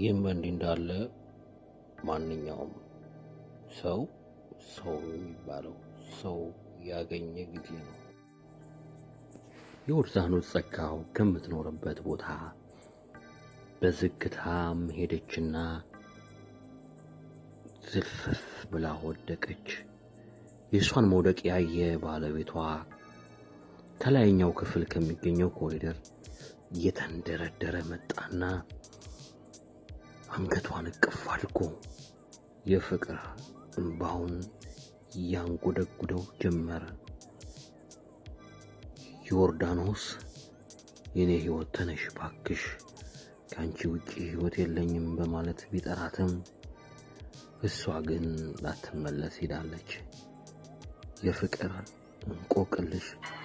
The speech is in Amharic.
ይህም በእንዲህ እንዳለ ማንኛውም ሰው ሰው የሚባለው ሰው ያገኘ ጊዜ ነው። ዮርዳኖስ ጸጋው ከምትኖርበት ቦታ በዝግታም ሄደችና ዝልፍፍ ብላ ወደቀች። የእሷን መውደቅ ያየ ባለቤቷ ከላይኛው ክፍል ከሚገኘው ኮሪደር እየተንደረደረ መጣና አንገቷን እቅፍ አድርጎ የፍቅር እንባውን ያንጎደጉደው ጀመረ። ዮርዳኖስ የኔ ሕይወት ተነሽ ባክሽ፣ ከአንቺ ውጪ ሕይወት የለኝም በማለት ቢጠራትም እሷ ግን ላትመለስ ሄዳለች። የፍቅር እንቆቅልሽ